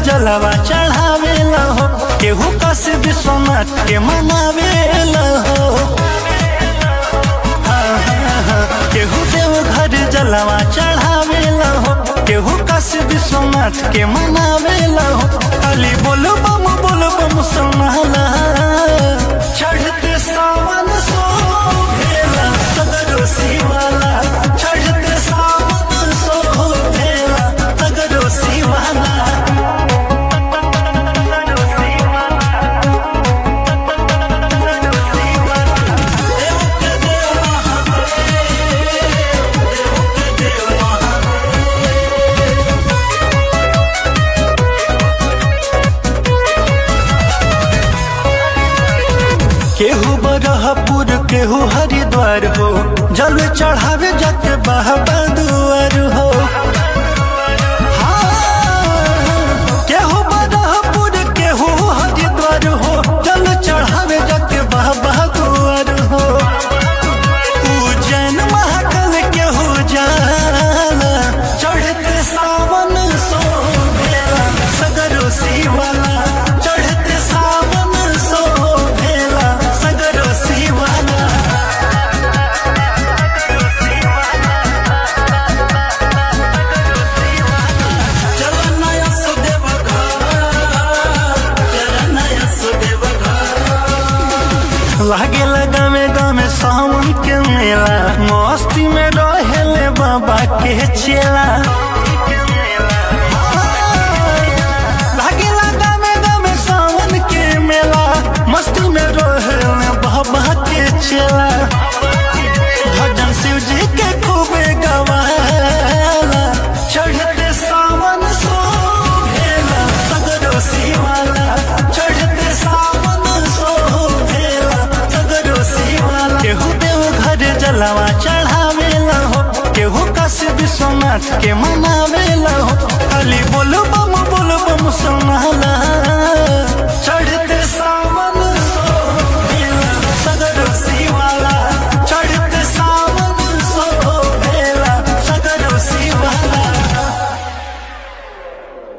जलवा चढ़ावेला हो केहू कस विश्वनाथ के मनावेला हो हाँ, हाँ, हाँ। केहू देव घर जलवा चढ़ावेला हो केहू कस विश्वनाथ के मनावेला हो अली बोल बम बोल बम सुनाला चढ़ते सावन सो भेला सगरो शिवाला चढ़ते सावन सो भेला सगरो शिवाला केहू बरहपुर केहू हरिद्वार हो जल चढ़ावे जाके बाबा दुआर हो हाँ, केहू बरहपुर केहू हरिद्वार हो जल चढ़ावे जाके बाबा दुआर हो उज्जैन महाकाल केहू जाला चढ़ते सावन सो भेला सगरो शिवाला चढ़ते सावन सो भेला सगरो शिवाला चलनया सुदेव चलनया सुदेव लागे लगा में गामे सावन के मेला मस्ती में रहेले बाबा के चेला लागे लगा में गामे सावन के मेला मस्ती में रहेले बाबा के चेला भजन शिव जी के खूबे गवाला चढ़ते सावन सो भेला सगरो शिवाला चढ़ते सावन सो भेला सगरो शिवाला केहू देव घर जलवा चढ़ावेला हो केहू काशी विश्वनाथ के मनावेला हो खाली बोल बम बोल बम सुनाला